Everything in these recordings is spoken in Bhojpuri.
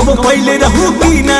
कब पहले रहू की ना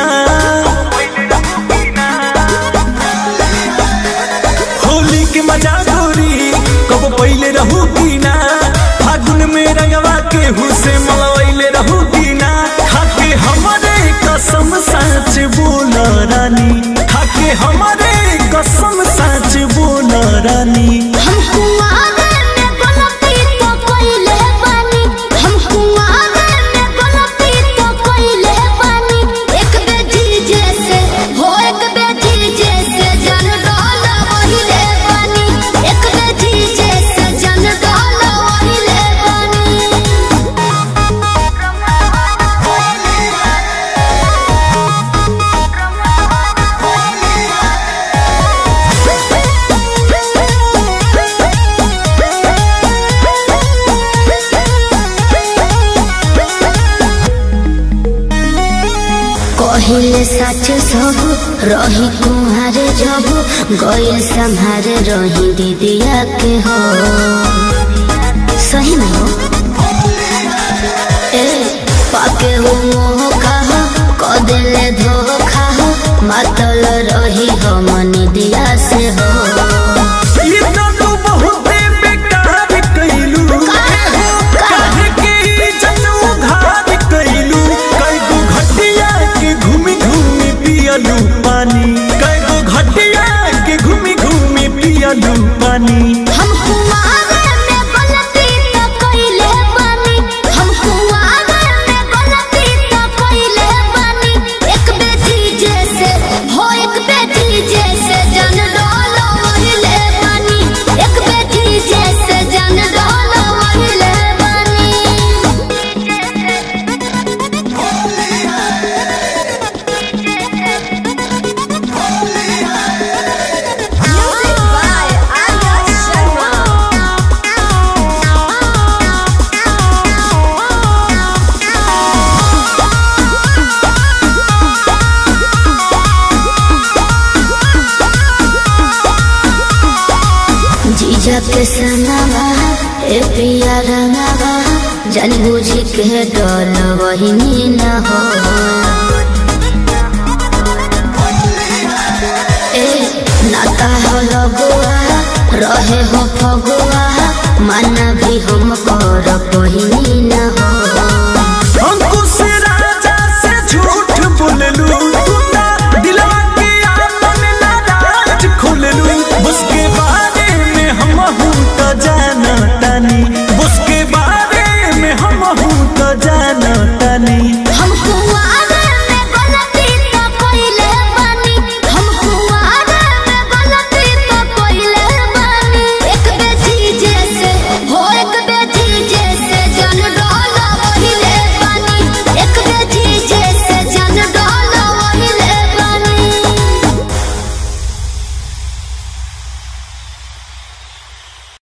होली के मजा गोरी कब पहले रहू की ना फागुन में रंगवा के हुसे मलवैले रहू की ना खाके हमारे कसम सच बोल रानी खाके हमारे कसम सच बोल रानी हम कुआरे में गलती तो कइले बानी हम कुआरे में गलती तो कइले बानी एक बेजी जैसे हो एक बेजी जैसे जन डाला वहिले बानी एक बेजी जैसे जन डाला वहिले कहिले सच सब रही कुहारे जब गइल संहारे रही दीदिया के हो सही में हो ए पाके हो मोह कहा कदेले धोखा हो मातल रही हो मन दिया से हो ये तो तू बहुते बेकार कइलू काहे के ई जनू घात कइलू कई गो घटिया के घूमी घूमी पियलू पानी कई गो घटिया के घूमी घूमी पियलू पानी हम कुआरे में गलती तो कइले बानी हम कुआरे में गलती तो कइले बानी एक बेटी जैसे हो एक बेटी जैसे जन डालो वहिले बानी एक बेटी जैसे जन डालो वहिले Music by Arya जीजा के सनावा ए पिया रंगावा जान बुझी के डल वही न हो ए नाता हो लगुआ रहे हो फगुआ माना भी हम